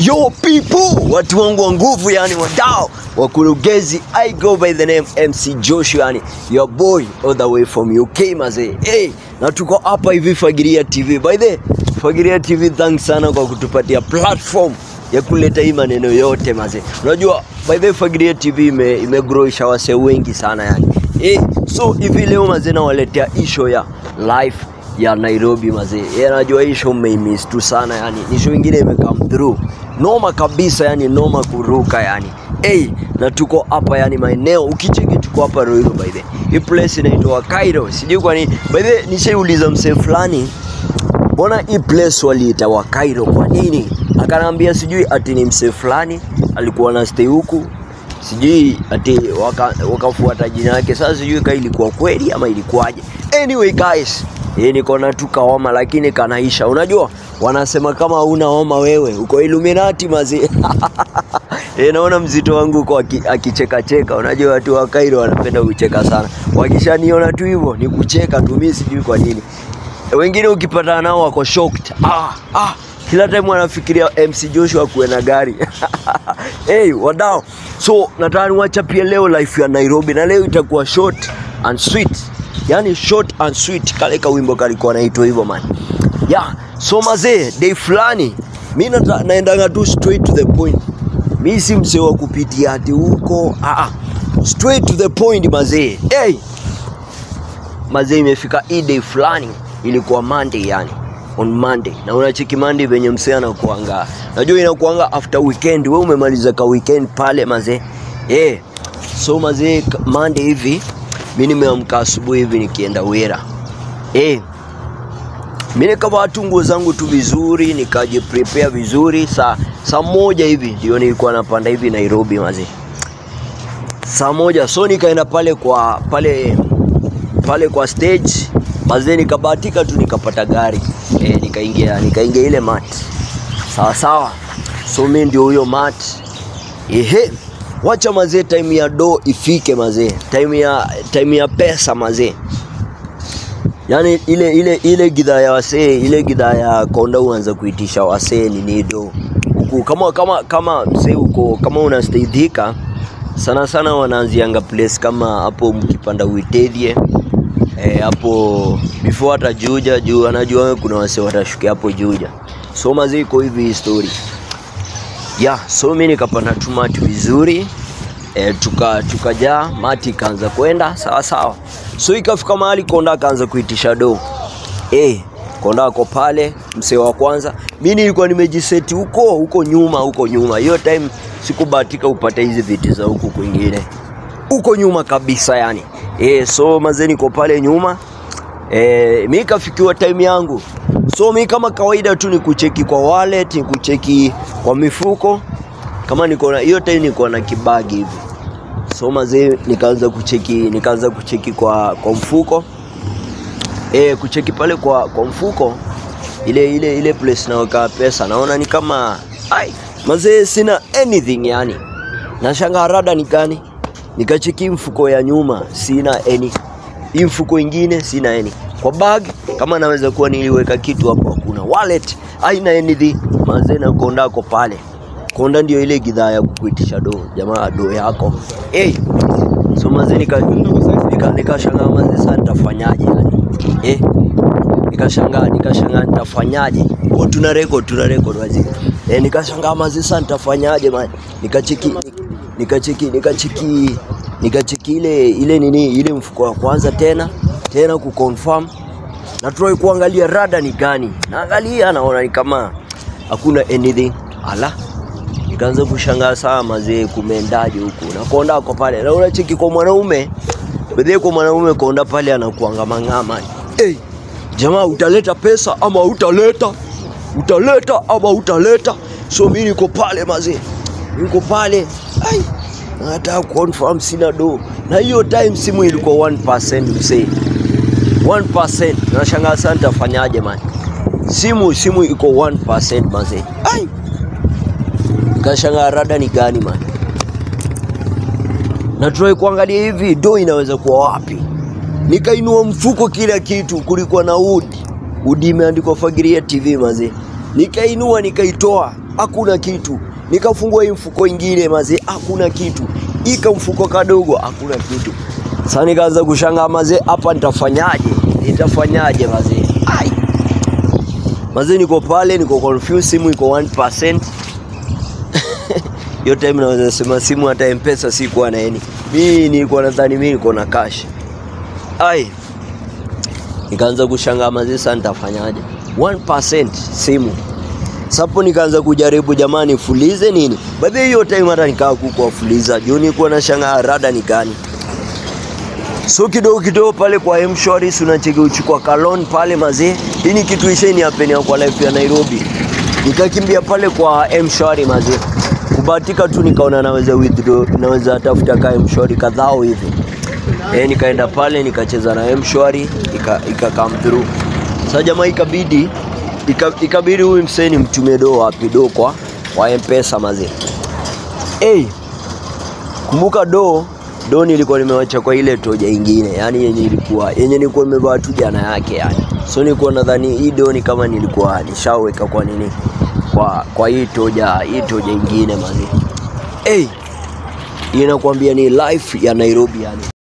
Yo people, watu wangu wa nguvu, yani wadao wakurugenzi, I go by the name MC Joshua, yani your boy all the way from UK mazee. Hey, na tuko hapa hivi Fagilia TV. By the way, Fagilia TV, thanks sana kwa kutupatia platform ya kuleta hii maneno yote mazee. Unajua by the way, Fagilia TV ime, imegrowisha wasee wengi sana yani. Hey, so hivi leo mazee nawaletea isho ya life ya Nairobi mazee. Yeah, najua hii show mmeimiss tu sana yani. Ni show ingine ime come through. Noma kabisa yani noma kuruka yani. Hey, na tuko hapa yani maeneo ukicheki tuko hapa Ruiru by the. Hii place inaitwa Cairo. Sijui kwa nini. By the nishaiuliza msee fulani mbona hii place waliita wa Cairo kwa nini? Akaniambia sijui ati ni msee fulani alikuwa na stay huku sijui ati waka- wakafuata jina yake. Sasa sijui kama ilikuwa kweli ama ilikuwaje. Anyway guys, hii niko na tu kaoma lakini kanaisha. Unajua wanasema kama huna homa wewe uko Illuminati mazi. Eh, naona mzito wangu uko aki- akichekacheka. Unajua watu wa Cairo wanapenda kucheka sana. Wakishaniona tu hivyo ni kucheka tu, mimi sijui kwa nini. Wengine ukipatana nao wako shocked. Ah, ah, kila time wanafikiria MC Joshua kuwe na gari. hey, wadau. So nataka niwachapie leo life ya Nairobi na leo itakuwa short and sweet. Yaani short and sweet kale ka wimbo kalikuwa naitwa hivyo man. Yeah, so mazee day fulani mi nata- naendanga tu straight to the point. Mi si msee wa kupitia ati huko. Ah, ah. Straight to the point mazee. Hey, mazee imefika hii day fulani ilikuwa Monday yani on Monday na unacheki Monday venye msee anakuanga najua inakuanga after weekend wewe umemaliza ka weekend pale mazee eh so mazee ka- Monday hivi mi nimeamka asubuhi hivi nikienda Wera eh mi nikavaa tu nguo zangu tu vizuri nikajiprepare vizuri saa saa moja hivi ndio nilikuwa napanda hivi Nairobi mazee saa moja so nikaenda pale kwa pale pale kwa stage mazee nikabahatika tu nikapata gari e, nikaingia nikaingia ile mat sawa sawa so mi ndio huyo mat ehe wacha mazee time ya do ifike mazee time ya time ya pesa mazee yaani ile ile ile gidhaa ya wasee ile gidhaa ya konda uanza kuitisha wasee ni nido huku kama kama kama msee uko kama unastaidhika sana sana wanaanzianga place kama hapo mkipanda uitedhie eh, hapo before hata Juja juu anajua kuna wase watashukia hapo Juja. So mazee iko hivi hii story. Yeah, so mimi nikapanda tu mati vizuri eh, tuka tukajaa mati ikaanza kwenda sawa sawa. So ikafika mahali konda akaanza kuitisha do. Eh, konda ako pale msee wa kwanza. Mimi nilikuwa nimejiseti huko huko nyuma huko nyuma. Hiyo time sikubahatika upate hizi viti za huku kwingine huko nyuma kabisa yani. E, so mazee niko pale nyuma e, mi kafikiwa time yangu so mi kama kawaida tu ni kucheki kwa wallet ni kucheki kwa mifuko kama niko na hiyo time niko na kibagi hivi so mazee nikaanza kucheki nikaanza kucheki kwa kwa mfuko e, kucheki pale kwa kwa mfuko ile ile ile place naweka pesa naona ni kama ai mazee sina anything yani nashangaa rada ni gani nikacheki mfuko ya nyuma sina any hii mfuko ingine sina any kwa bag kama naweza kuwa niliweka kitu hapo hakuna wallet haina anything mazee na konda ako pale konda ndio ile gidhaa ya kukuitisha do jamaa do yako hey. so mazee nika nika nikashangaa mazee sasa nitafanyaje yani eh nikashangaa nikashangaa nitafanyaje oh, tuna record tuna record wazi eh, nikashangaa mazee sasa nitafanyaje man nikacheki nikacheki nikacheki nikacheki ile ile nini ile mfuko wa kwanza tena tena kuconfirm na try kuangalia rada ni gani naangalia naona ni kama hakuna anything ala nikaanza kushangaa saa mazee kumeendaje huku na konda ako pale na unacheki kwa mwanaume bedhie kwa mwanaume konda pale anakuanga mang'ama hey, jamaa utaleta pesa ama utaleta utaleta ama utaleta so mi niko pale mazee niko pale ai nataka confirm sina do na hiyo time simu ilikuwa 1% msee 1% nashangaa sana nitafanyaje man simu simu iko 1% mazee ai kashangaa rada ni gani man na try kuangalia hivi do inaweza kuwa wapi nikainua mfuko kila kitu kulikuwa na udi udi imeandikwa fagiria tv mazee nikainua nikaitoa hakuna kitu. Nikafungua hii mfuko ingine mazee, hakuna kitu. Ika mfuko kadogo, hakuna kitu. Sasa nikaanza kushangaa mazee, hapa nitafanyaje? Nitafanyaje mazee? Ai. Mazee niko pale, niko confused, simu iko 1%. Hiyo time naweza sema simu hata M-Pesa sikuwa na yani. Mimi nilikuwa nadhani mimi niko na cash. Ai. Nikaanza kushangaa mazee, sasa nitafanyaje? 1% simu. Sapo nikaanza kujaribu jamani, fulize nini? Baadhi hiyo time hata nikaa kuko fuliza. Juu nilikuwa na shangaa rada ni gani. So kidogo kidogo pale kwa M-Shwari si unacheki uchukua kalon pale mazee. Hii ni kitu isheni hapenia kwa life ya Nairobi. Nikakimbia pale kwa M-Shwari mazee. Kubahatika tu nikaona naweza withdraw, naweza tafuta ka M-Shwari kadhao hivi. Eh, nikaenda pale nikacheza na M-Shwari ika, ika come through. Sasa jamaa ikabidi ika, ikabidi huyu mseni mtumie do wapi do kwa kwa M-Pesa mazee. Hey, kumbuka do do nilikuwa nimewacha kwa ile toja ingine, yani yenye ilikuwa yenye nilikuwa nimevaa tu jana yake yani. So nilikuwa nadhani hii do ni kama nilikuwa nishaweka kwa nini kwa kwa hii toja hii toja ingine mazee. Hey, inakwambia ni life ya Nairobi yani.